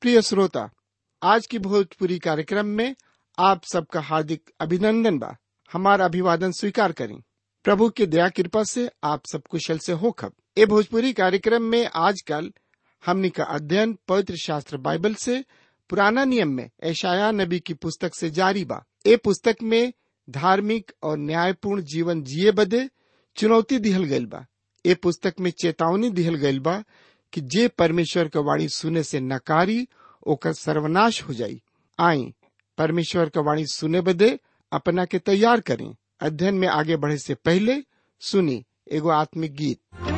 प्रिय श्रोता आज की भोजपुरी कार्यक्रम में आप सबका हार्दिक अभिनंदन बा हमारा अभिवादन स्वीकार करें प्रभु के दया कृपा से आप सब कुशल से हो खब ए भोजपुरी कार्यक्रम में आजकल हमनी का अध्ययन पवित्र शास्त्र बाइबल से पुराना नियम में ऐशाया नबी की पुस्तक से जारी बा ए पुस्तक में धार्मिक और न्यायपूर्ण जीवन जिए बदे चुनौती दिहल गइल बा ए पुस्तक में चेतावनी दिहल गइल बा कि जे परमेश्वर के वाणी सुने से नकारी ओकर सर्वनाश हो जाई आई परमेश्वर के वाणी सुने बदे अपना के तैयार करें अध्ययन में आगे बढ़े से पहले सुनी एगो आत्मिक गीत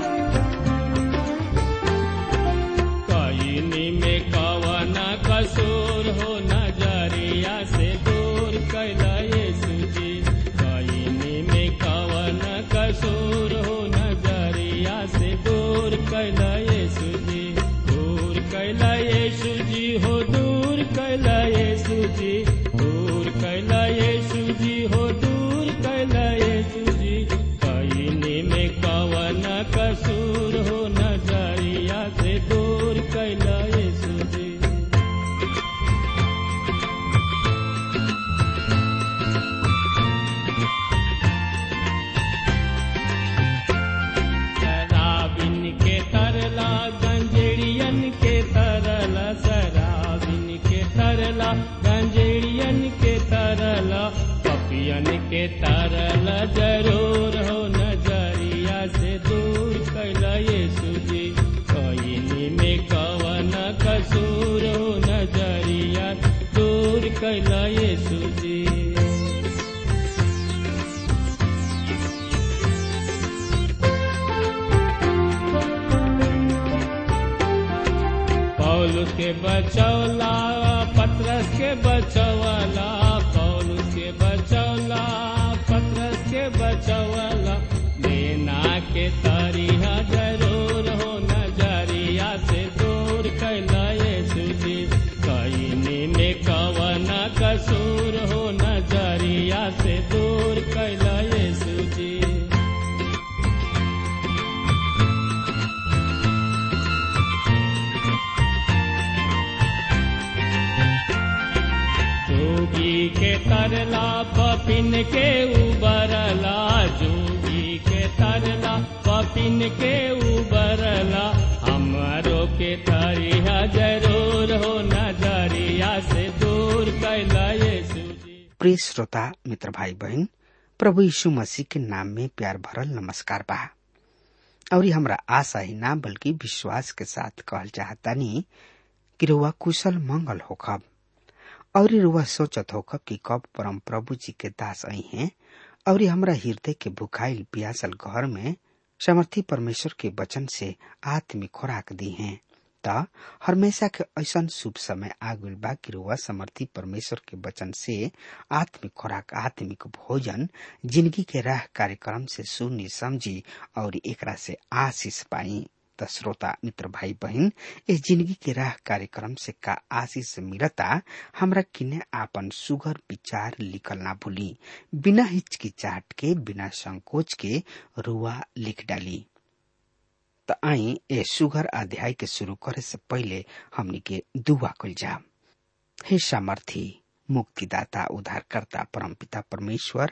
कईनी में कवन कसूर हो नजरिया से दूर कैला यीशु जी कईनी में कवन कसूर हो नजरिया से दूर कैला यीशु जी दूर कैला यीशु जी हो दूर कैला यीशु जी दूर कैला यीशु जी हो दूर कैला यीशु जी कईनी में कवन कसूर हो नजरिया से दूर कैला यीशु जी शराबिन के तरला गंजेड़ियन के तरला शराबिन के तरला गंजेड़ियन के तरला पपियन के तरला जरूर हो नजरिया से दूर कैला यीशु जी कईनी में कवन कसूर हो नजरिया दूर कैला यीशु जी पौलुस के बचौला पत्रस के बचौला पौलुस के बचौला पत्रस के बचौला लेना के तरिया जरूर हो नजरिया से दूर कैला यीशु जी कईनी में कवन कसूर हो नजरिया से दूर कैला यीशु जी जोगी के तरला पपिन के उबरला जोगी के तरला पपिन के उबरला हमारो के तरिया जरूर हो नजरिया से दूर कैला यीशु जी प्रिय श्रोता मित्र भाई बहन प्रभु यीशु मसीह के नाम में प्यार भरल नमस्कार बा और हमरा आशा ही ना बल्कि विश्वास के साथ कहल चाहतानी कि रुआ कुशल मंगल होखब और रुआ सोचत होखब कि कब परम प्रभु जी के दास आई हैं और हमरा हृदय के भुखाइल पियासल घर में समर्थी परमेश्वर के वचन से आत्मिक खुराक दी हैं त हमेशा के ऐसन शुभ समय आगुल बा कि रुआ समर्थी परमेश्वर के वचन से आत्मिक खुराक आत्मिक भोजन जिंदगी के राह कार्यक्रम से सुनी समझी और एकरा से आशीष पाई त श्रोता मित्र भाई बहन इस जिंदगी के राह कार्यक्रम से का आशीष मिलता हमरा किने आपन सुगर विचार लिखल ना भूली बिना हिचकिचाहट के बिना संकोच के रुआ लिख डाली त आई ए सुगर अध्याय के शुरू करे से पहले हमनी के दुआ कल जा हे सामर्थी मुक्तिदाता उद्धारकर्ता परमपिता परमेश्वर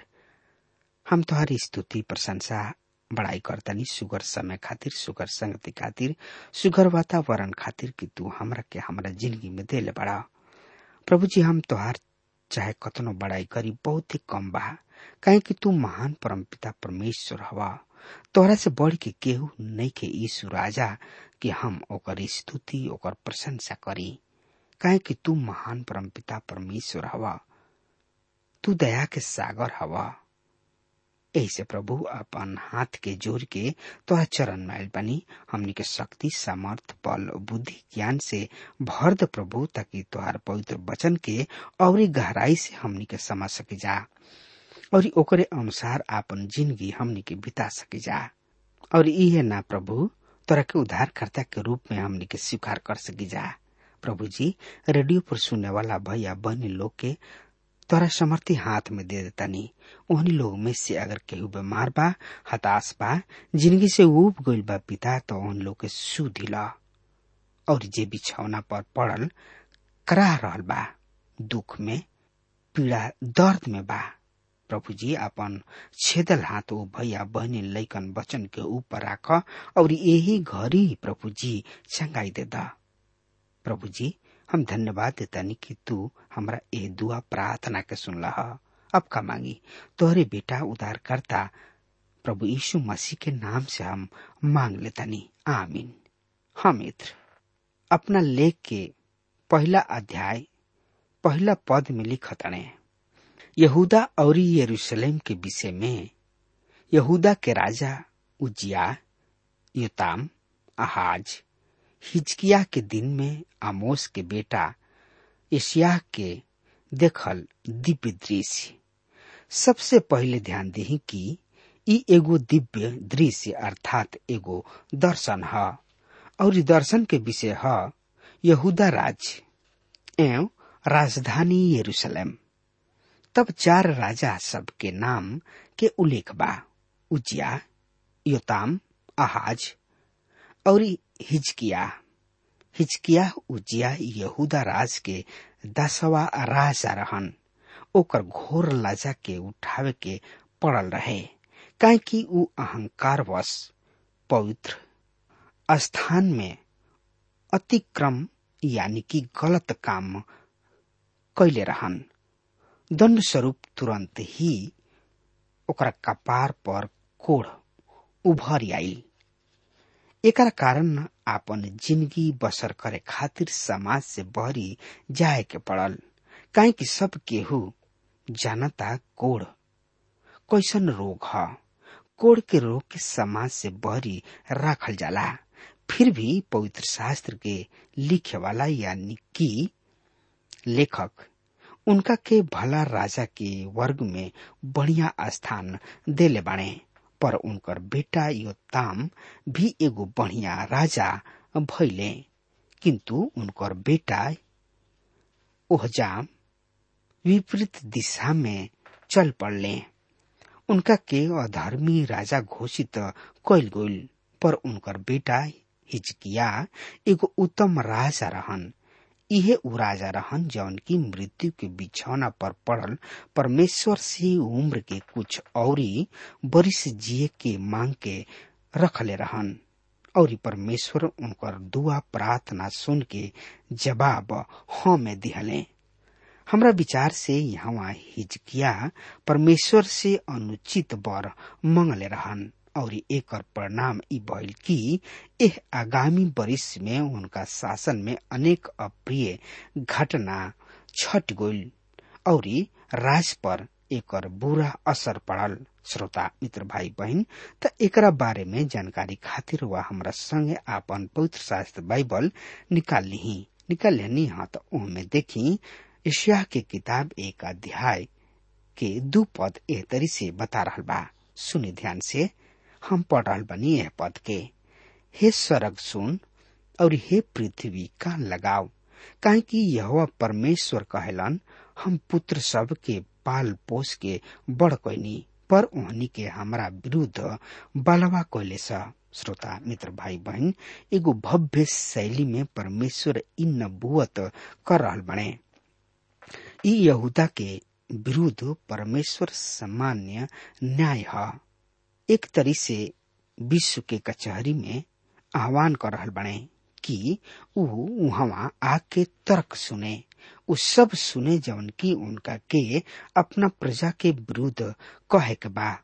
हम तुम्हारी स्तुति प्रशंसा बड़ाई करतनी सुगर समय खातिर सुगर संगति खातिर सुगर वातावरण खातिर कि तू हमरा के हमरा जिंदगी में देले बड़ा प्रभु जी हम तोहार चाहे कतनो बड़ाई करी बहुत ही कम बा काहे कि तू महान परमपिता परमेश्वर हवा तोहरा से बढ़ के केहू नहीं के यीशु राजा कि हम ओकर स्तुति ओकर प्रशंसा करी काहे कि तू महान परमपिता परमेश्वर हवा तू दया के सागर हवा ऐसे प्रभु अपन हाथ के जोड़ के तोरा चरण माइल बनी हमनी के शक्ति सामर्थ बल बुद्धि ज्ञान से भर द प्रभु ताकि तोहार पवित्र वचन के और गहराई से हमनी के समझ सके जा और ओकरे अनुसार आपन जिंदगी हमनी के बिता सके जा और इहे ना प्रभु तोरा के उद्धारकर्ता के रूप में हमनी के स्वीकार कर सकी जा प्रभु जी रेडियो पर सुनने वाला भैया बहनी लोग के तोरा समर्थी हाथ में दे देतानी ओहनी लोग में से अगर केहू बीमार बा हताश बा जिंदगी से उब गइल बा पिता तो उन लोग के सुधिला और जे बिछौना पर पड़ल कराह रहल बा दुख में पीड़ा दर्द में बा प्रभु जी अपन छेदल हाथ ओ भैया बहनी लैकन वचन के ऊपर राख और यही घड़ी प्रभु जी चंगाई दे दा प्रभु जी हम धन्यवाद देतानी कि तू हमरा ए दुआ प्रार्थना के सुनला अब का मांगी तोहरे बेटा उद्धार करता प्रभु यीशु मसीह के नाम से हम मांग लेतानी आमीन हाँ मित्र अपना लेख के पहला अध्याय पहला पद में लिखतने यहूदा और यरूशलेम के विषय में यहूदा के राजा उजिया योताम आहाज हिजकिया के दिन में आमोस के बेटा एशिया के देखल दिव्य दृश्य सबसे पहले ध्यान दी कि ई एगो दिव्य दृश्य अर्थात एगो दर्शन है और दर्शन के विषय है यहूदा राज्य एवं राजधानी यरूशलेम तब चार राजा सब के नाम के उल्लेख बा उजिया योताम आहाज और हिजकिया हिजकिया उजिया यहूदा राज के दसवा राजा रहन ओकर घोर लाजा के उठावे के पड़ल रहे काहे कि ऊ अहंकारवश पवित्र स्थान में अतिक्रम यानी कि गलत काम कैले रहन दंड स्वरूप तुरंत ही ओकरा कपार पर कोढ़ उभर आई एकर कारण आपन जिंदगी बसर करे खातिर समाज से बहरी जाए के पड़ल काहे कि सब केहू जानता कोढ़ कैसन रोग ह कोढ़ के रोग के समाज से बहरी राखल जाला फिर भी पवित्र शास्त्र के लिखे वाला यानी कि लेखक उनका के भला राजा के वर्ग में बढ़िया स्थान देले बाणे पर उनकर बेटा योताम भी एगो बढ़िया राजा भैले किंतु उनकर बेटा ओहजाम विपरीत दिशा में चल पड़ले उनका के अधर्मी राजा घोषित कैल गईल पर उनकर बेटा हिजकिया एगो उत्तम राजा रहन इहे उ राजा रहन जौन की मृत्यु के बिछौना पर पड़ल परमेश्वर से उम्र के कुछ औरी बरिस जिए के मांग के रखले रहन और परमेश्वर उनकर दुआ प्रार्थना सुन के जवाब हाँ में दिहले हमरा विचार से यहाँ हिजकिया परमेश्वर से अनुचित बर मंगले रहन और एकर परिणाम ई भइल कि एह आगामी वर्ष में उनका शासन में अनेक अप्रिय घटना छट गईल और राज पर एकर बुरा असर पड़ल श्रोता मित्र भाई बहन त एकरा बारे में जानकारी खातिर वह हमरा संगे आपन पवित्र शास्त्र बाइबल निकाल ली निकाल लेनी हाँ तो उनमें देखी ईशिया के किताब एक अध्याय के दू पद एह तरी से बता रहल बा सुनि ध्यान से हम पढ़ रहल बनी यह पद के हे स्वर्ग सुन और हे पृथ्वी कान लगाओ काहे कि यह परमेश्वर कहलन हम पुत्र सब के पाल पोस के बड़ कैनी पर ओहनी के हमरा विरुद्ध बलवा कैले श्रोता मित्र भाई बहन एगो भव्य शैली में परमेश्वर इन नबुअत कर रहल बने ई यहूदा के विरुद्ध परमेश्वर सामान्य न्याय है एक तरी से विश्व के कचहरी में आह्वान कर रहल बने कि ऊ वहां आके तर्क सुने उ सब सुने जवन की उनका के अपना प्रजा के विरुद्ध कहे के बा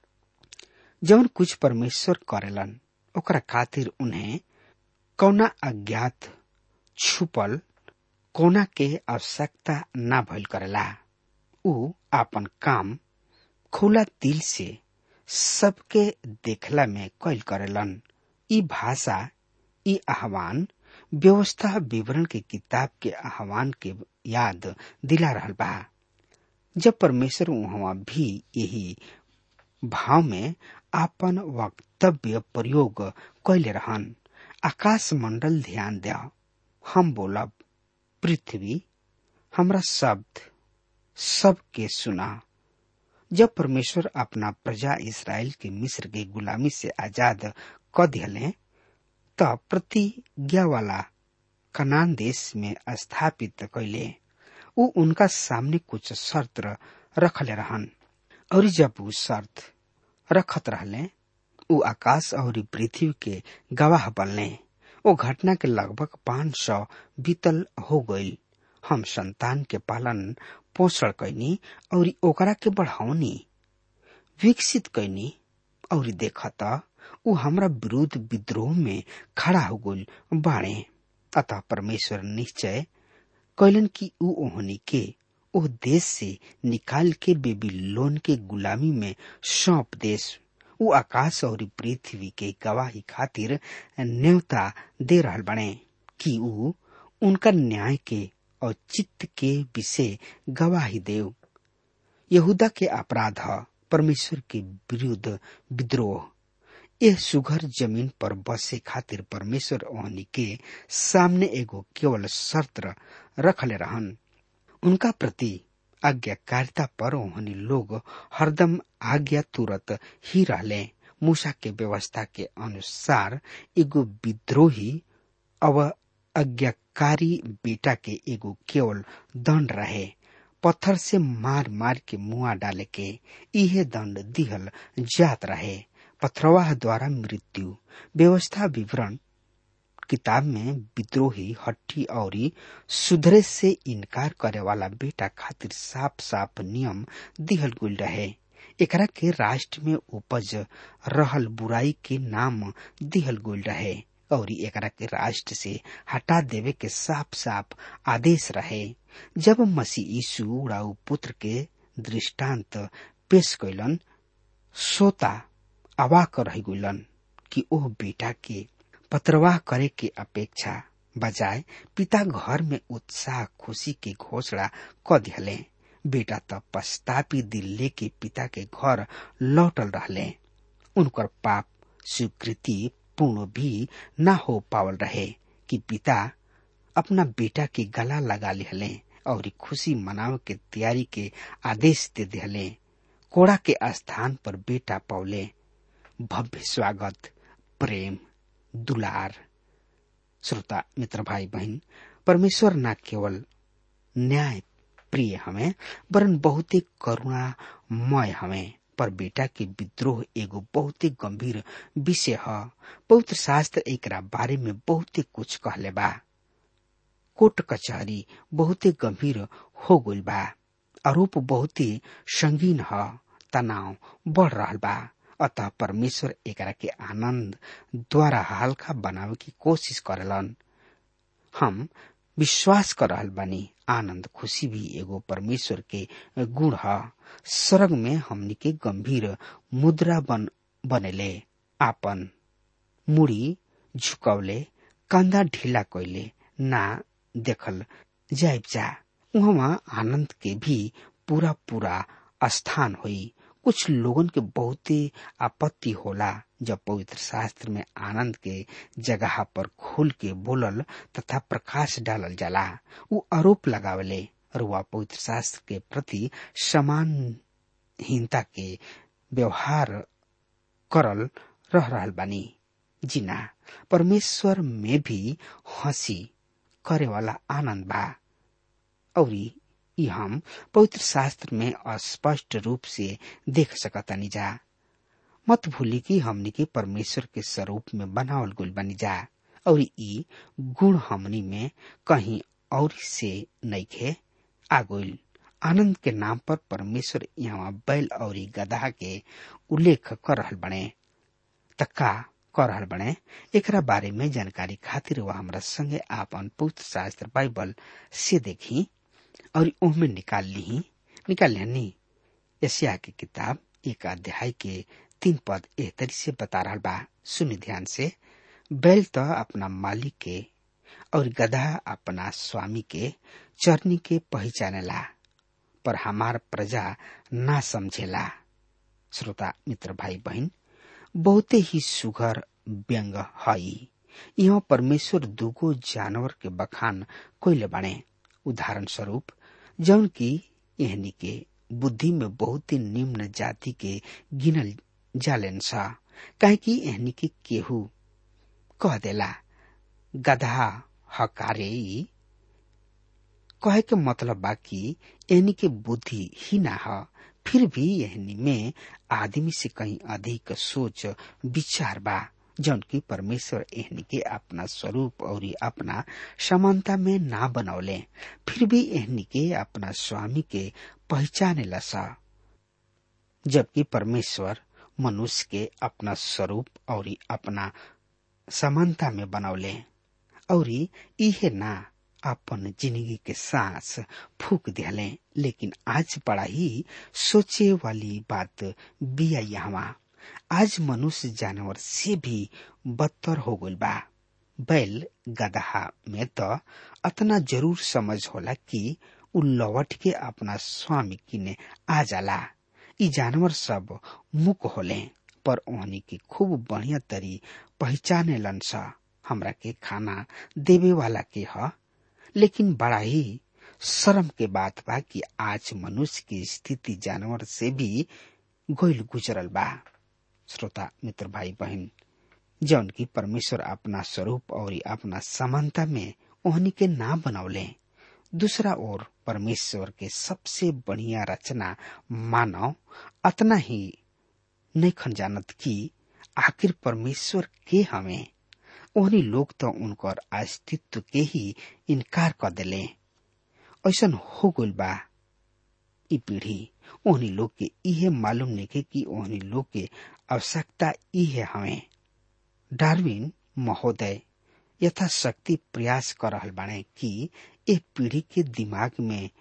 जवन कुछ परमेश्वर करेलन ओकरा खातिर उन्हें कौना अज्ञात छुपल कोना के आवश्यकता ना भइल करेला ऊ आपन काम खुला दिल से सबके देखला में कैल करेलन ई भाषा ई आह्वान व्यवस्था विवरण के किताब के आह्वान के याद दिला रहल बा जब परमेश्वर वहां भी यही भाव में आपन वक्तव्य प्रयोग कैले रहन आकाश मंडल ध्यान दे हम बोलब पृथ्वी हमरा शब्द सबके सुना जब परमेश्वर अपना प्रजा इसराइल के मिस्र के गुलामी से आजाद क दिले तब प्रतिज्ञा वाला कनान देश में स्थापित कैले ऊ उनका सामने कुछ शर्त रखले रहन और जब ऊ शर्त रखत रहले ऊ आकाश और पृथ्वी के गवाह बनले ओ घटना के लगभग पाँच सौ बीतल हो गईल हम संतान के पालन पोषण कैनी और ओकरा के बढ़ावनी विकसित कैनी और देखत ऊ हमरा विरुद्ध विद्रोह में खड़ा हो गईल बाणे अतः परमेश्वर निश्चय कैलन कि ऊ ओहनी के ओ देश से निकाल के बेबीलोन के गुलामी में सौंप देश ऊ आकाश और पृथ्वी के गवाही खातिर न्योता दे रहल बने कि ऊ उनका न्याय के और चित्त के विषय गवाही देव यहूदा के अपराध परमेश्वर के विरुद्ध विद्रोह यह सुघर जमीन पर बसे खातिर परमेश्वर ओहनी के सामने एगो केवल शर्त रखले रहन उनका प्रति आज्ञाकारिता पर ओहनी लोग हरदम आज्ञा तुरत ही रहले मूसा के व्यवस्था के अनुसार एगो विद्रोही अब आज्ञाकारी बेटा के एगो केवल दंड रहे पत्थर से मार मार के मुआ डाले के इहे दंड दिहल जात रहे पथरवाह द्वारा मृत्यु व्यवस्था विवरण किताब में विद्रोही हट्टी और सुधरे से इनकार करे वाला बेटा खातिर साफ साफ नियम दिहल गुल रहे एकरा के राष्ट्र में उपज रहल बुराई के नाम दिहल गुल रहे और एकरा के राष्ट्र से हटा देवे के साफ साफ आदेश रहे जब मसीह यीशु उड़ाऊ पुत्र के दृष्टांत पेश कैलन सोता अवाक रह गुलन कि ओह बेटा के पत्रवाह करे के अपेक्षा बजाय पिता घर में उत्साह खुशी के घोषणा क दिहले बेटा त पछतापी दिल लेके पिता के घर लौटल रहले उनकर पाप स्वीकृति पूर्ण भी न हो पावल रहे कि पिता अपना बेटा के गला लगा लिहले और खुशी मनाव के तैयारी के आदेश दे दिहले कोड़ा के स्थान पर बेटा पौले भव्य स्वागत प्रेम दुलार श्रोता मित्र भाई बहन परमेश्वर न केवल न्याय प्रिय हमें वरन बहुत ही करुणामय हमें पर बेटा के विद्रोह एगो बहुत ही गंभीर विषय है पवित्र शास्त्र एक बारे में बहुत ही कुछ कहले बा कोर्ट कचहरी बहुत ही गंभीर हो गई बा आरोप बहुत ही संगीन है तनाव बढ़ रहा बा अतः परमेश्वर एकरा के आनंद द्वारा हल्का बनावे की कोशिश करेलन हम विश्वास कर रहल बानी आनंद खुशी भी एगो परमेश्वर के गुण है स्वर्ग में हमनी के गंभीर मुद्रा बन बनेले आपन मुड़ी झुकौले कंधा ढीला कैले ना देखल जाइब जा वहाँ आनंद के भी पूरा पूरा स्थान हुई कुछ लोगन के बहुत ही आपत्ति होला जब पवित्र शास्त्र में आनंद के जगह पर खोल के बोलल तथा प्रकाश डालल जाला वो आरोप लगावले और वह पवित्र शास्त्र के प्रति समानहीनता के व्यवहार करल रह रहल बानी जिना परमेश्वर में भी हंसी करे वाला आनंद बा और ई हम पवित्र शास्त्र में स्पष्ट रूप से देख सकतानी जा मत भूली कि हमनी के परमेश्वर के स्वरूप में बनावल गुल बनी जा और ई गुण हमनी में कहीं और से नइखे आगुल आनंद के नाम पर परमेश्वर यहाँ बैल और गधा के उल्लेख कर रहल बने तक्का कर रहल बने एकरा बारे में जानकारी खातिर वह हमरा संगे आपन पवित्र शास्त्र बाइबल से देखी और ओहमे निकाल ली निकाल लेनी एशिया की किताब एक अध्याय के तीन पद एह तरी से बता रहा बा सुनि ध्यान से बैल तो अपना मालिक के और गधा अपना स्वामी के चरनी के पहचानेला पर हमार प्रजा ना समझेला श्रोता मित्र भाई बहन बहुते ही सुघर व्यंग हई यहाँ परमेश्वर दुगो जानवर के बखान कोइले बने उदाहरण स्वरूप जौन की एहनी के बुद्धि में बहुत ही निम्न जाति के गिनल जालेन सा काहे कि एहनी के केहू कह देला गधा हकारे ई कहे के मतलब बा कि एहनी के बुद्धि ही ना ह फिर भी एहनी में आदमी से कहीं अधिक सोच विचार बा जौन की परमेश्वर एहनी के अपना स्वरूप और अपना समानता में ना बनौले फिर भी एहनी के अपना स्वामी के पहचाने लसा जबकि परमेश्वर मनुष्य के अपना स्वरूप और अपना समानता में बनौले और इहे ना अपन जिंदगी के सांस फूक दिले लेकिन आज बड़ा ही सोचे वाली बात बिया यहाँ आज मनुष्य जानवर से भी बदतर हो गल बा बैल गदहा में तो अतना जरूर समझ होला कि उ लौट के अपना स्वामी किने आ जाला ई जानवर सब मुक होले पर ओहनी की खूब बढ़िया तरी पहचाने लन सा हमरा के खाना देवे वाला के ह लेकिन बड़ा ही शर्म के बात बा कि आज मनुष्य की स्थिति जानवर से भी गोइल गुजरल बा श्रोता मित्र भाई बहन जौन की परमेश्वर अपना स्वरूप और अपना समानता में ओहनी के ना बनौले दूसरा ओर परमेश्वर के सबसे बढ़िया रचना मानव अतना ही नहीं खन जानत कि आखिर परमेश्वर के हमें ओहनी लोग तो उनकर अस्तित्व के ही इनकार कर दिले ऐसा हो गल बा ई पीढ़ी ओहनी लोग के इहे मालूम नहीं कि ओहनी लोग के आवश्यकता इहे हमें डार्विन महोदय यथाशक्ति प्रयास कर रहल बाणे कि एक पीढ़ी के दिमाग में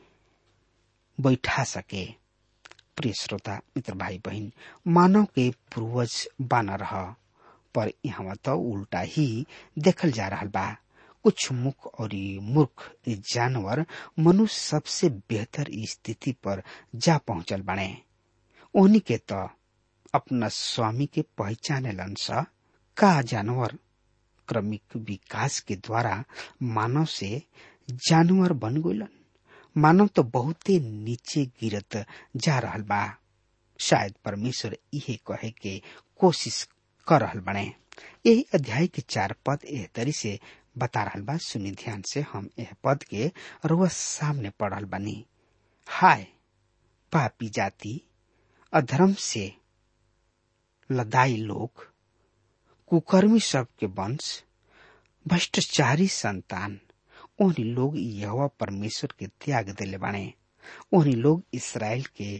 बैठा सके प्रिय श्रोता मित्र भाई बहन मानव के पूर्वज बना रह पर यहाँ तो उल्टा ही देखल जा रहा बा कुछ मुख और मूर्ख जानवर मनुष्य सबसे बेहतर स्थिति पर जा पहुंचल बने ओहनी के तो अपना स्वामी के पहचाने लंसा का जानवर क्रमिक विकास के द्वारा मानव से जानवर बन गलन मानव तो बहुते नीचे गिरत जा रहल बा शायद परमेश्वर इहे कहे के कोशिश कर रहल बने यही अध्याय के चार पद एह तरी से बता रहल बा सुनी ध्यान से हम यह पद के रोज सामने पढ़ल बनी हाय पापी जाति अधर्म से लदाई लोग कुकर्मी सब के वंश भ्रष्टाचारी संतान ओहनी लोग यहोवा परमेश्वर के त्याग दिले बाणे ओहनी लोग इसराइल के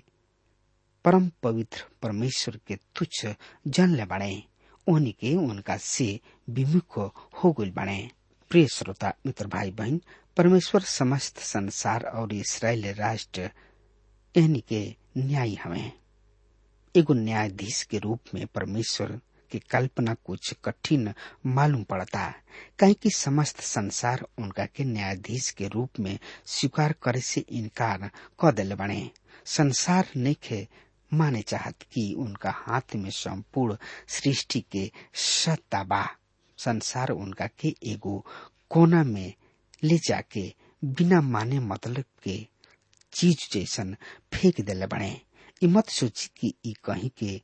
परम पवित्र परमेश्वर के तुच्छ जन ले बाणे ओहनी के उनका से विमुख हो गई बाणे प्रिय श्रोता मित्र भाई बहन परमेश्वर समस्त संसार और इसराइल राष्ट्र एहनी के न्याय हमें एगो न्यायाधीश के रूप में परमेश्वर की कल्पना कुछ कठिन मालूम पड़ता कहीं कि समस्त संसार उनका के न्यायाधीश के रूप में स्वीकार करे से इनकार कर दिले बने संसार नहीं माने चाहत कि उनका हाथ में संपूर्ण सृष्टि के सत्ता बा संसार उनका के एगो कोना में ले जाके बिना माने मतलब के चीज जैसन फेंक दिले बने ई मत सोची कि ई कहीं के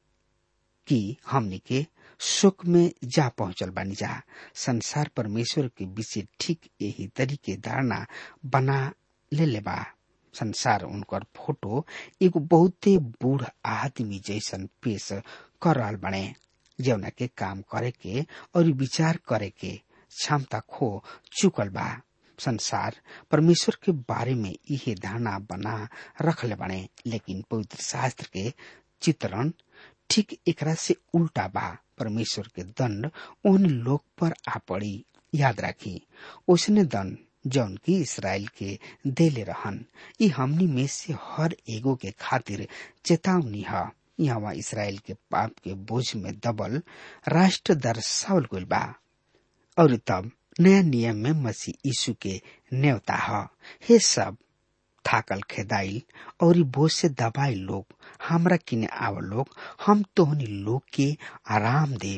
कि हमने के सुख में जा पहुंचल बानी जा संसार परमेश्वर के विषय ठीक यही तरीके धारणा बना ले ले बा संसार उनकर फोटो एगो बहुते बूढ़ आदमी जैसन पेश कर रहा बने जौना के काम करे के और विचार करे के क्षमता खो चुकल बा संसार परमेश्वर के बारे में इहे धारणा बना रखले बने लेकिन पवित्र शास्त्र के चित्रण ठीक एकरा से उल्टा बा परमेश्वर के दंड उन लोग पर आ पड़ी याद राखी उसने दंड जौन की इसराइल के देले रहन ई हमनी में से हर एगो के खातिर चेतावनी है यहाँ इसराइल के पाप के बोझ में दबल राष्ट्र दर्शावल गइल बा और तब नया नियम में मसीह यीशु के न्योता है हे सब थाकल खेदाइल और बोझ से दबाई लोग हमरा किने आव लोग हम तोहनी लोग के आराम देव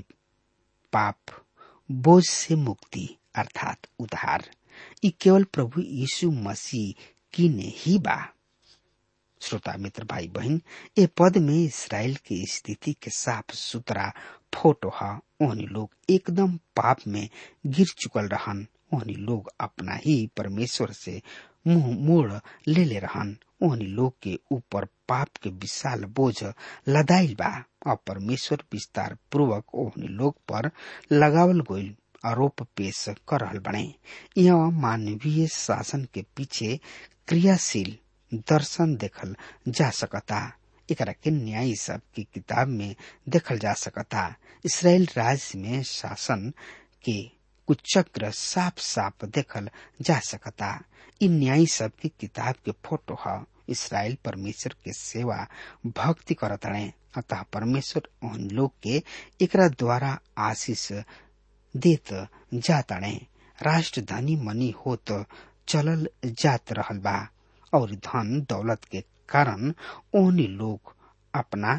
पाप बोझ से मुक्ति अर्थात उद्धार ई केवल प्रभु यीशु मसीह किने ही बा श्रोता मित्र भाई बहन ए पद में इसराइल की स्थिति के साफ सुथरा फोटो है ओहनी लोग एकदम पाप में गिर चुकल रहन ओहनी लोग अपना ही परमेश्वर से मुंह मोड़ ले ले रहन ओहनी लोग के ऊपर पाप के विशाल बोझ लदाइल बा और परमेश्वर विस्तार पूर्वक ओहनी लोग पर लगावल गईल आरोप पेश कर रहल बने यह मानवीय शासन के पीछे क्रियाशील दर्शन देखल जा सकता एकरा के न्याय सब की किताब में देखल जा सकता इसराइल राज्य में शासन के कुचक्र साफ साफ देखल जा सकता इ न्याय सब की किताब के फोटो है इसराइल परमेश्वर के सेवा भक्ति करतणे अतः परमेश्वर उन लोग के एकरा द्वारा आशीष देत जातणे राष्ट्र धनी मनी होत चलल जात रहल बा और धन दौलत के कारण ओहनी लोग अपना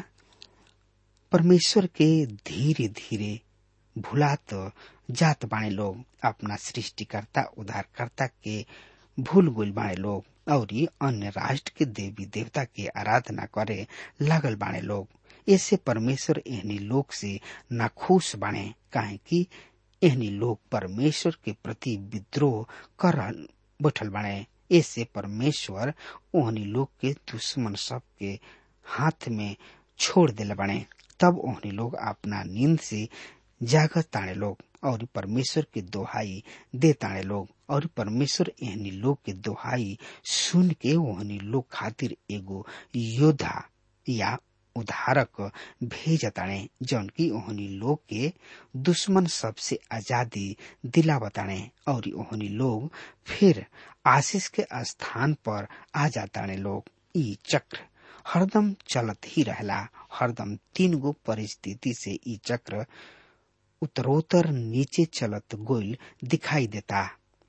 परमेश्वर के धीरे धीरे भुलात जात बाणे लोग अपना सृष्टिकर्ता उद्धारकर्ता के भूल गुल बाणे लोग और अन्य राष्ट्र के देवी देवता के आराधना करे लागल बाणे लोग ऐसे परमेश्वर एहनी लोग से नाखुश बाणे काहे कि एहनी लोग परमेश्वर के प्रति विद्रोह कर बैठल बाणे ऐसे परमेश्वर ओहनी लोग के दुश्मन सब के हाथ में छोड़ दिल बने तब ओहनी लोग अपना नींद से जागत ताणे लोग और परमेश्वर के दोहाई दे ताणे लोग और परमेश्वर एहनी लोग के दोहाई सुन के ओहनी लोग खातिर एगो योद्धा या उधारक भेज ताणे जौन की ओहनी लोग के दुश्मन सबसे आजादी दिला बताणे और ओहनी लोग फिर आशीष के स्थान पर आ जाताणे लोग ई चक्र हरदम चलत ही रहला हरदम तीन गो परिस्थिति से ई चक्र उत्तरोत्तर नीचे चलत गोल दिखाई देता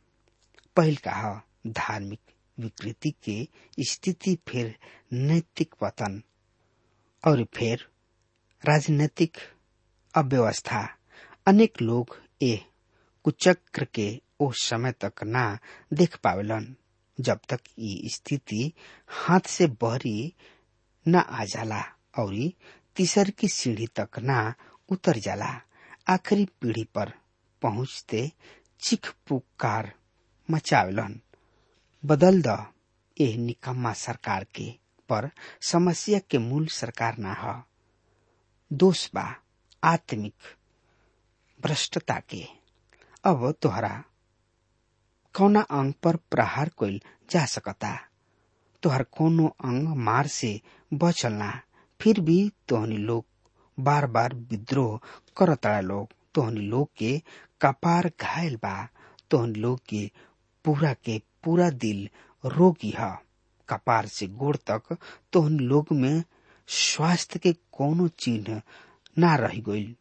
पहल कहा धार्मिक विकृति के स्थिति फिर नैतिक पतन और फिर राजनीतिक अव्यवस्था अनेक लोग ए कुचक्र के ओ समय तक ना देख पावेलन जब तक ये स्थिति हाथ से बहरी न आ जाला और तीसर की सीढ़ी तक ना उतर जाला आखिरी पीढ़ी पर पहुंचते चिख पुकार मचावेलन बदल द ए निकम्मा सरकार के पर समस्या के मूल सरकार ना ह दोष बा आत्मिक भ्रष्टता के अब तोहरा कौना अंग पर प्रहार कइल जा सकता तोहर कोनो अंग मार से बचल ना फिर भी तोहनी लोग बार बार विद्रोह करतड़ा लोग तोहनी लोग के कपार घायल बा तोहनी लोग के पूरा के पूरा दिल रोगी है कपार से गोड़ तक तोहनी लोग में स्वास्थ्य के कोनो चिन्ह ना रह गईल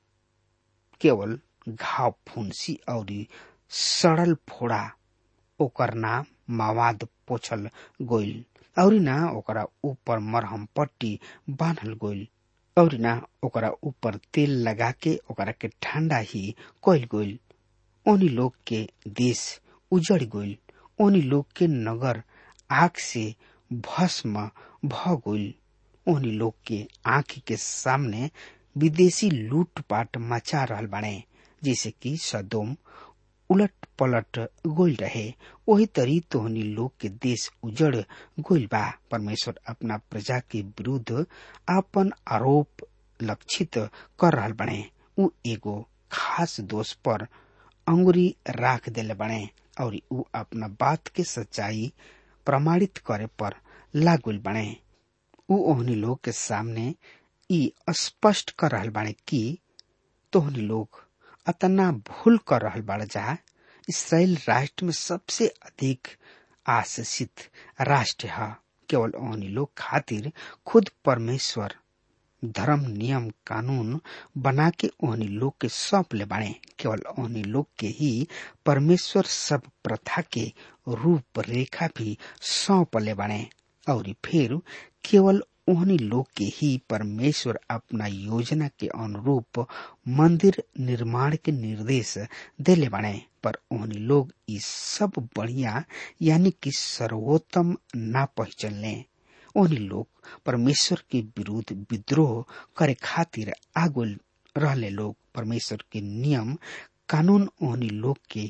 केवल घाव फुंसी और सड़ल फोड़ा ओकर नाम मावाद पोछल गोइल और ना ओकरा ऊपर मरहम पट्टी बांधल गोइल और ना ओकरा ऊपर तेल लगा के ओकरा के ठंडा ही कोइल गोइल ओनी लोग के देश उजड़ गोइल ओनी लोग के नगर आग से भस्म भ गोइल ओनी लोग के आंख के सामने विदेशी लूटपाट मचा रहल बाड़े जैसे कि सदोम उलट पलट गोल रहे वही तरी तोहनी लोग के देश उजड़ गोल बा परमेश्वर अपना प्रजा के विरुद्ध अपन आरोप लक्षित कर रहल बने उ एगो खास दोष पर अंगुरी राख दिले बने और उ अपना बात के सच्चाई प्रमाणित करे पर लागुल बने उ ओहनी लोग के सामने ई स्पष्ट कर रहल बाणे कि तोहनी लोग अतना भूल कर रहल बाड़ जा इसराइल राष्ट्र में सबसे अधिक आशीषित राष्ट्र है केवल ओहनी लोग खातिर खुद परमेश्वर धर्म नियम कानून बना के ओहनी लोग के सौंप ले बाणे केवल ओहनी लोग के ही परमेश्वर सब प्रथा के रूप रेखा भी सौंप ले बाणे और फिर केवल ओहनी लोग के ही परमेश्वर अपना योजना के अनुरूप मंदिर निर्माण के निर्देश देले बाणे पर ओहनी लोग इस सब बढ़िया यानी कि सर्वोत्तम ना पहचानले ओहनी लोग परमेश्वर के विरुद्ध विद्रोह करे खातिर आगुल रहले लोग परमेश्वर के नियम कानून ओहनी लोग के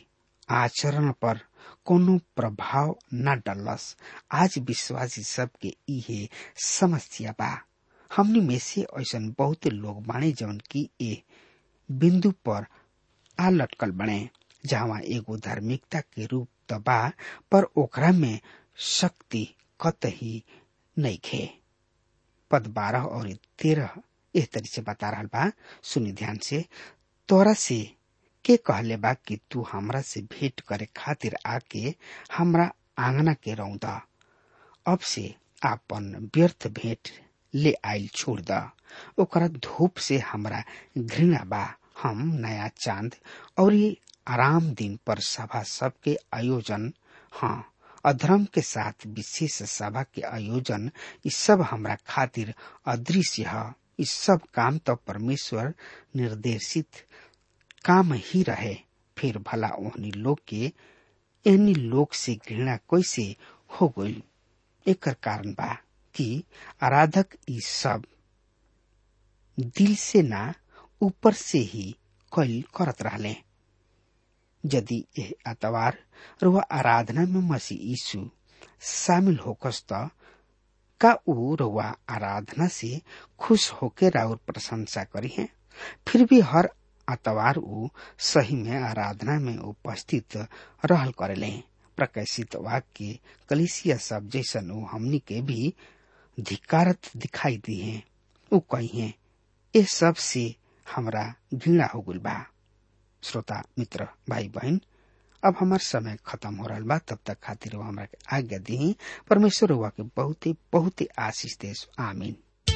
आचरण पर कोनो प्रभाव न डलस आज विश्वासी सबके इहे समस्या बा हमनी में से ऐसा बहुत लोग बाणे जौन की ए बिंदु पर आ लटकल बने जहाँ एगो धार्मिकता के रूप त बा पर ओकरा में शक्ति कतही नहीं खे पद बारह और तेरह इस तरह से बता रहा बा सुनी ध्यान से तोरा से के कहले बा कि तू हमरा से भेंट करे खातिर आके हमरा आंगना के रौदा अब से आपन व्यर्थ भेंट ले आइल छोड़ द ओकरा धूप से हमरा घृणा बा हम नया चांद और ये आराम दिन पर सभा सबके आयोजन हाँ अधर्म के साथ विशेष सभा के आयोजन ये सब हमरा खातिर अदृश्य है इस सब काम तो परमेश्वर निर्देशित काम ही रहे फिर भला ओहनी लोग के एहनी लोग से घृणा कैसे हो गई एक कारण बा कि आराधक ई सब दिल से ना ऊपर से ही कैल करत रहले यदि यह अतवार रुआ आराधना में मसीह यीशु शामिल होकस त का ऊ रुआ आराधना से खुश होके राउर प्रशंसा करी है फिर भी हर अतवार ऊ सही में आराधना में उपस्थित रहल करेले प्रकाशित वाक्य कलिसिया सब जैसन ऊ हमनी के भी धिकारत दिखाई दी है ऊ कही है ये सब से हमरा घृणा हो गल बा श्रोता मित्र भाई बहन अब हमार समय खत्म हो रहा बा तब तक खातिर वो हमरा के आज्ञा दी परमेश्वर हुआ के बहुत ही बहुत ही आशीष देश आमीन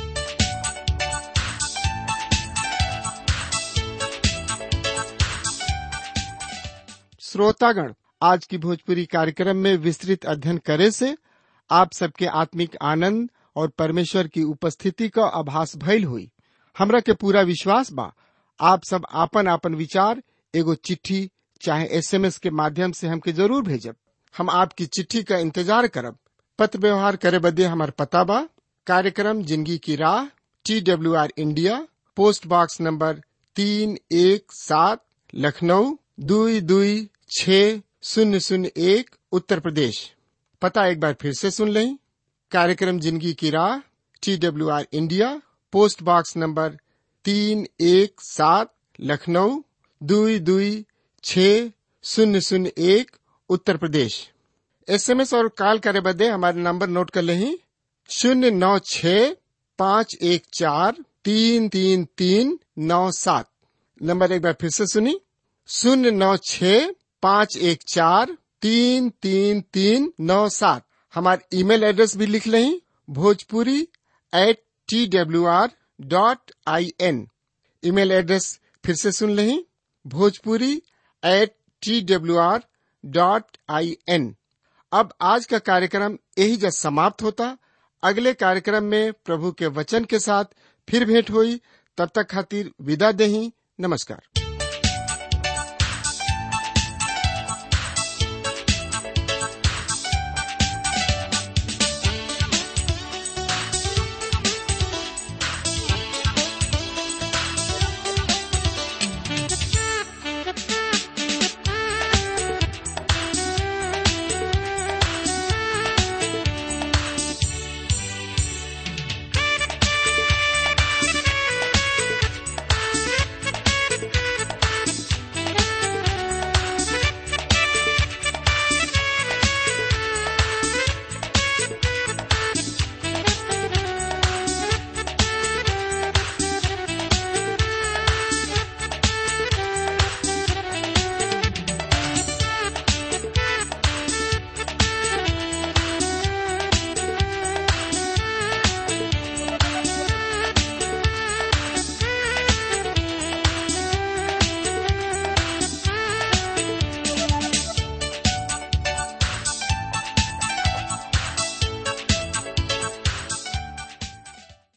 श्रोतागण आज की भोजपुरी कार्यक्रम में विस्तृत अध्ययन करे से आप सबके आत्मिक आनंद और परमेश्वर की उपस्थिति का आभास भइल हुई हमरा के पूरा विश्वास बा आप सब आपन आपन विचार एगो चिट्ठी चाहे एसएमएस के माध्यम से हमके जरूर भेजब हम आपकी चिट्ठी का इंतजार करब पत्र व्यवहार करे बदे हमार पता बा कार्यक्रम जिंदगी की राह T W R India post box number तीन एक सात लखनऊ दुई दुई छ शून्य शून्य एक उत्तर प्रदेश पता एक बार फिर से सुन लें कार्यक्रम जिंदगी की राह T W R India post box number तीन एक सात लखनऊ दुई दुई छ शून्य शून्य एक उत्तर प्रदेश एसएमएस और कॉल करे बदे हमारे नंबर नोट कर लें शून्य नौ छ पाँच एक चार तीन तीन तीन नौ सात नंबर एक बार फिर से सुनी शून्य नौ छ पाँच एक चार तीन तीन तीन नौ सात हमारे ईमेल एड्रेस भी लिख लें Bhojpuri at T W R dot I N email address फिर से सुन लें Bhojpuri at T W R dot I N अब आज का कार्यक्रम यही जब समाप्त होता अगले कार्यक्रम में प्रभु के वचन के साथ फिर भेंट हुई तब तक खातिर विदा दही नमस्कार